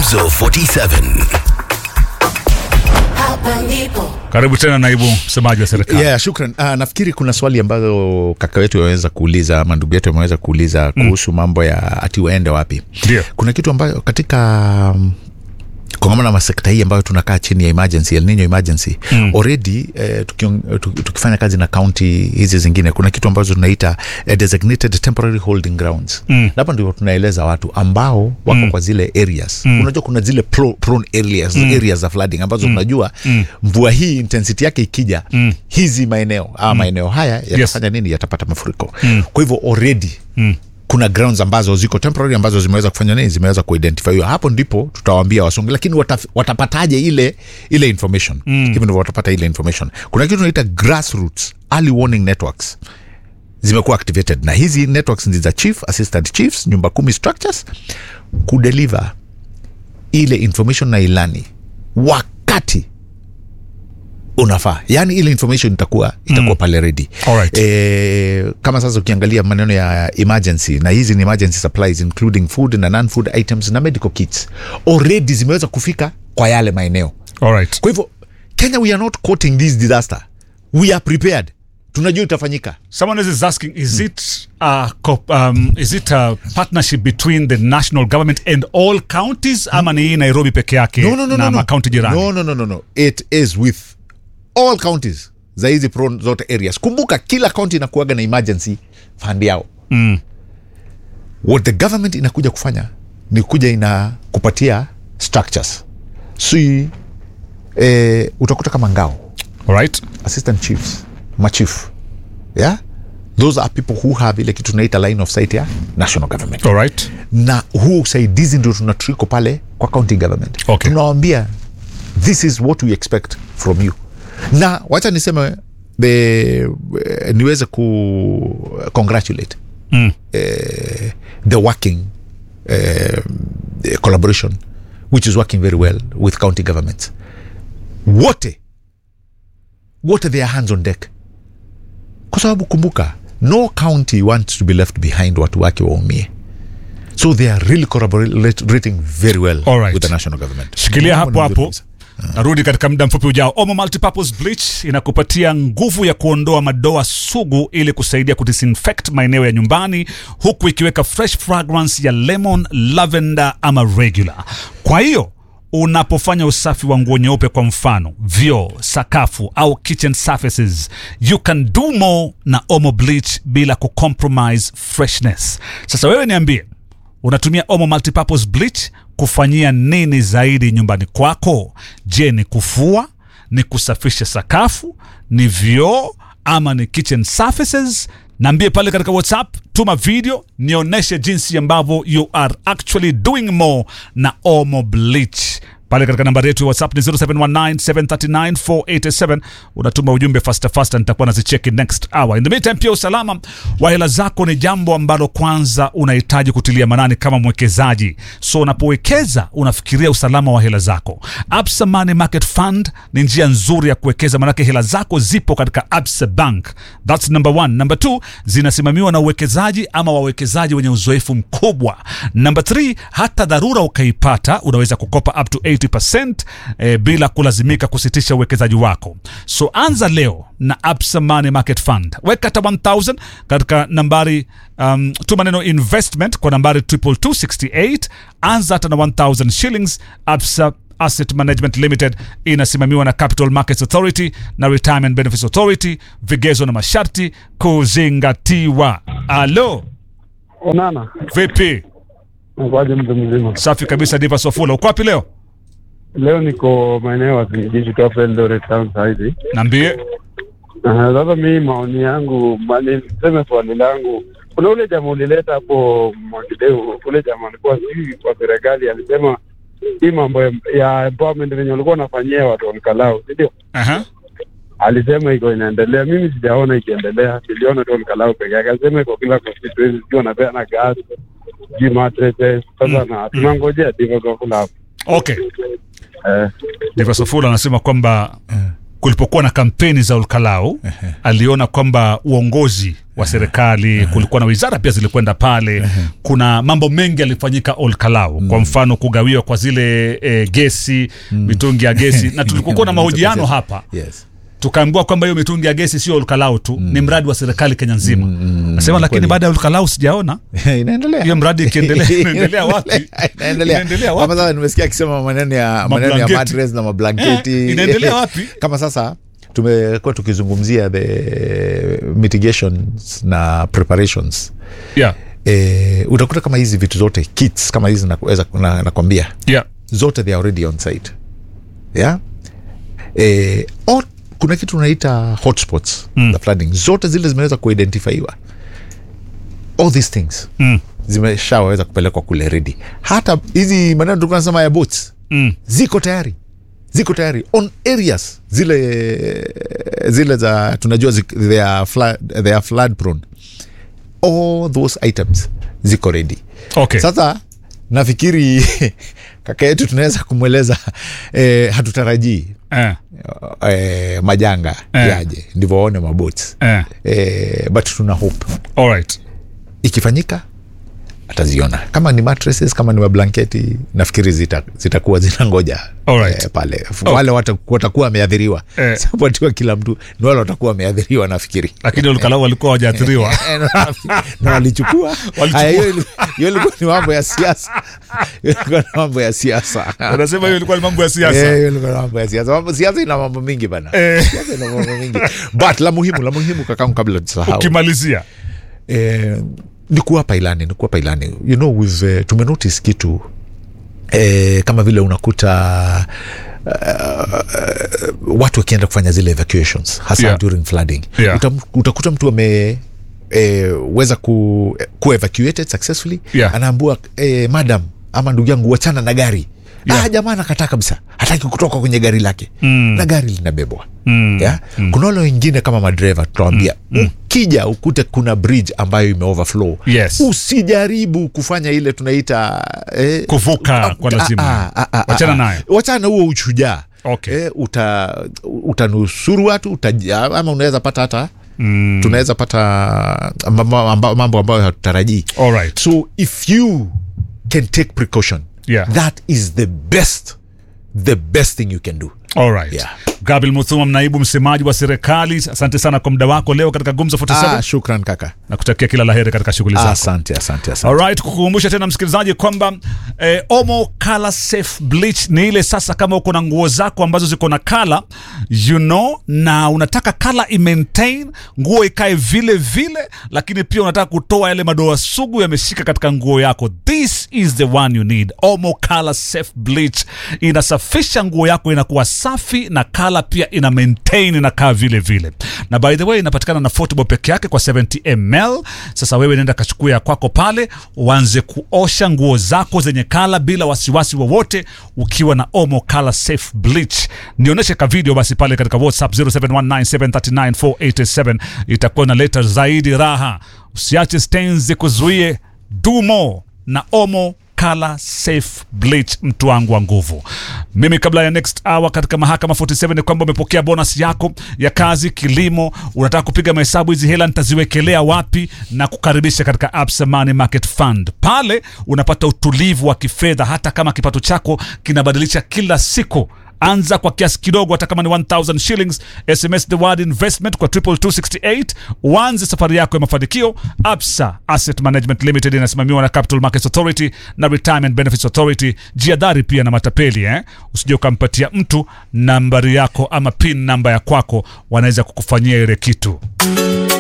Gumzo 47. Hapa ndipo Karibu tena naibu msemaji wa serikali. Yeah, shukran. Uh, nafikiri kuna swali ambazo kaka wetu ameweza kuuliza ama ndugu yetu ameweza kuuliza kuhusu mambo ya ati waende wapi. Ndio. Kuna kitu ambayo katika um, kongamano la sekta hii ambayo tunakaa chini ya emergency, El Nino emergency mm. already eh, tukion, tuk, tukifanya kazi na kaunti hizi zingine kuna kitu ambazo tunaita eh, designated temporary holding grounds mm. na hapa ndio tunaeleza watu ambao wako mm. kwa zile areas mm. unajua kuna zile pro, prone areas mm. areas za flooding ambazo mm. unajua mm. mvua hii intensity yake ikija mm. hizi maeneo ama mm. maeneo haya yatafanya yes. nini yatapata mafuriko mm. kwa hivyo already mm kuna grounds ambazo ziko temporary ambazo zimeweza kufanya nini zimeweza kuidentify hapo ndipo tutawaambia wasonge lakini wataf, watapataje ile ile information mm. hivyo ndivyo watapata ile information kuna kitu tunaita grassroots early warning networks zimekuwa activated na hizi networks ni za chief assistant chiefs nyumba kumi structures kudeliver ile information na ilani wakati unafaa yaani ile information itakuwa itakuwa mm. pale ready Alright. e, kama sasa ukiangalia maneno ya emergency na hizi ni emergency supplies including food na non food items na medical kits already zimeweza kufika kwa yale maeneo Alright. kwa hivyo kenya we are not quoting this disaster we are prepared tunajua itafanyika Someone else is asking, is it a co- um, is it a partnership between the national government and all counties ama ni hii Nairobi peke yake no, no, no, na no, no. makaunti jirani? no, no, no, no, no. it is with all counties za hizi prone zote areas kumbuka kila county inakuaga na emergency fund yao Mm. what the government inakuja kufanya ni kuja ina kupatia structures si eh, utakuta kama ngao Alright. assistant chiefs machief yeah those are people who have ile kitu tunaita line of sight ya national government Alright. na huu usaidizi ndio tunatriko pale kwa county government Okay. tunawambia this is what we expect from you na wacha niseme the, eh, niweze ku congratulate Mm. eh, the working eh, collaboration which is working very well with county governments wote wote their hands on deck kwa sababu kumbuka no county wants to be left behind watu wake waumie so they are really collaborating very well Alright. with the national government Shikilia hapo Mambo ni hapo. nzuri Narudi katika muda mfupi ujao. Omo Multipurpose Bleach inakupatia nguvu ya kuondoa madoa sugu ili kusaidia kudisinfect maeneo ya nyumbani huku ikiweka fresh fragrance ya lemon, lavender ama regular. Kwa hiyo unapofanya usafi wa nguo nyeupe kwa mfano vyoo sakafu au kitchen surfaces you can do more na omo bleach bila kucompromise freshness sasa wewe niambie unatumia omo multipurpose bleach kufanyia nini zaidi nyumbani kwako je ni kufua ni kusafisha sakafu ni vyoo ama ni kitchen surfaces naambie pale katika whatsapp tuma video nionyeshe jinsi ambavyo you are actually doing more na omo bleach pale katika nambari yetu ya whatsapp ni 0719739487 unatuma ujumbe fasta fasta nitakuwa nazicheki next hour in the meantime pia usalama wa hela zako ni jambo ambalo kwanza unahitaji kutilia manani kama mwekezaji so unapowekeza unafikiria usalama wa hela zako absa money market fund ni njia nzuri ya kuwekeza manake hela zako zipo katika absa bank thats number one number two zinasimamiwa na uwekezaji ama wawekezaji wenye uzoefu mkubwa number three hata dharura ukaipata unaweza kukopa up to 80% eh, bila kulazimika kusitisha uwekezaji wako so anza leo na absa money market fund weka hata 1000 katika nambari um, tuma neno investment kwa nambari 22268 anza hata na 1000 shillings absa Asset Management Limited inasimamiwa na Capital Markets Authority na Retirement Benefits Authority. Vigezo na masharti kuzingatiwa. Alo, Onana, vipi? nakwaje mtu mzima? Safi kabisa. Diva Sofula, uko wapi leo? Leo niko maeneo ya Singiji Tofa Eldoret Town saizi. Niambie. Aha, Sasa mimi maoni yangu, mani niseme swali langu, kuna ule jamaa ulileta hapo Mwakideu, ule jamaa alikuwa sijui kwa serikali alisema hii mambo ya- ya empowerment venye walikuwa wanafanyia watu wa Nkalau, si ndio? Aha. Alisema iko inaendelea, mimi sijaona ikiendelea, niliona tu Nkalau peke yake. Alisema iko kila constituency, sijui wanapeana gas, sijui mattresses. Sasa na tunangojea Diva Sofula hapo Okay. eh. Diva Sofula anasema kwamba kulipokuwa na kampeni za Olkalau aliona kwamba uongozi wa serikali kulikuwa na wizara pia zilikwenda pale kuna mambo mengi yalifanyika olkalau kwa mfano kugawiwa kwa zile e, gesi mitungi ya gesi na tulikuwa na mahojiano hapa yes. tukaambiwa kwamba hiyo mitungi ya gesi sio olkalau tu ni mradi wa serikali kenya nzima nasema lakini kweli. baada ya olkalau sijaona inaendelea hiyo mradi ikiendelea inaendelea wapi inaendelea Inaendelea wapi? kama sasa nimesikia akisema maneno ya maneno ya Mablanketi. madres na mablanketi Eh, inaendelea wapi? kama sasa tumekuwa tukizungumzia the mitigations na preparations yeah. e, utakuta kama hizi vitu zote kits kama hizi nakuweza na, nakwambia Yeah. zote they are already on site yeah? e, or, kuna kitu unaita hotspots mm. the flooding zote zile zimeweza kuidentifaiwa all these things Mm. zimeshaweza kupelekwa kule redi hata hizi maneno tulikuwa nasema ya boats Mm. ziko tayari ziko tayari on areas zile zile za tunajua zik, they, are flood, they are flood prone all those items ziko ready Okay. sasa nafikiri kaka yetu tunaweza kumweleza eh, hatutarajii Eh. eh, majanga Eh. yaje ndivyo waone mabots Eh. eh, but tuna hope All right. ikifanyika ataziona kama ni mattresses kama ni mablanketi nafikiri zita- zitakuwa zinangoja Alright. eh, pale wale wata- watakuwa wameadhiriwa Eh. sapatiwa kila mtu ni wale watakuwa wameadhiriwa nafikiri lakini olkalau walikuwa wajaathiriwa Eh, na nafikiri- na walichukua Walichukua. Haya, hiyo ili- hiyo ilikuwa ni mambo ya siasa Hiyo ilikuwa ni mambo ya siasa wanasema hiyo ilikuwa ni mambo ya Eh, siasa hiyo ilikuwa ni mambo ya siasa Mambo- siasa ina mambo mingi bana Eh. siasa ina mambo mingi but la muhimu la muhimu kakangu kabla tusahau ukimalizia eh, ni kuwapa ilani ni kuwapa ilani you know we've, uh, tumenotice kitu eh, kama vile unakuta uh, watu wakienda kufanya zile evacuations hasa Yeah. during flooding Yeah. Uta, utakuta mtu ame eh, weza ku, ku evacuated successfully Yeah. anaambua eh, madam ama ndugu yangu wachana na gari Yeah. ah, jamaa anakataa kabisa hataki kutoka kwenye gari lake Mm. na gari linabebwa Mm. yeah? kuna wale wengine kama madreva tunawambia ukija ukute kuna bridge ambayo imeoverflow Yes. usijaribu kufanya ile tunaita eh, Kuvuka ah, kwa lazima. ah, ah, ah, Wachana ah, nayo. wachana na huo ushujaa Okay. eh, uta, utanusuru watu utaja, ama unaweza pata hata mm. tunaweza pata mambo amba- mambo ambayo hatutarajii All right. so if you can take precaution Yeah. that is the best the best thing you can do Alright. Yeah. Gabriel Muthuma, naibu msemaji wa serikali, asante sana kwa muda wako leo katika Gumzo 47 ah, shukran kaka na kutakia kila laheri katika shughuli zako. asante asante asante Alright, kukukumbusha tena msikilizaji kwamba eh, Omo Color Safe Bleach ni ile sasa, kama uko na nguo zako ambazo ziko na kala you know, na unataka kala imaintain nguo ikae vile vile, lakini pia unataka kutoa yale madoa sugu yameshika katika nguo yako, this is the one you need. Omo Color Safe Bleach inasafisha nguo yako, inakuwa safi na kala pia ina maintain inakaa vile vile, na by the way inapatikana na Fortable peke yake kwa 70 ml. Sasa wewe nenda kachukua ya kwako pale, uanze kuosha nguo zako zenye kala bila wasiwasi wowote, ukiwa na Omo Color Safe Bleach. Nionyeshe ka video basi pale katika WhatsApp 0719739487 itakuwa inaleta zaidi raha. Usiache stains zikuzuie, do more na Omo Color Safe Bleach, mtu wangu wa nguvu. Mimi kabla ya next hour katika mahakama 47 ni kwamba umepokea bonus yako ya kazi kilimo, unataka kupiga mahesabu, hizi hela nitaziwekelea wapi, na kukaribisha katika Absa Money Market Fund. Pale unapata utulivu wa kifedha, hata kama kipato chako kinabadilisha kila siku anza kwa kiasi kidogo hata kama ni 1000 shillings sms the word investment kwa 22268 uanze safari yako ya mafanikio absa asset management limited inasimamiwa na capital markets authority na retirement benefits authority jiadhari pia na matapeli eh? usije ukampatia mtu nambari yako ama pin namba ya kwako wanaweza kukufanyia ile kitu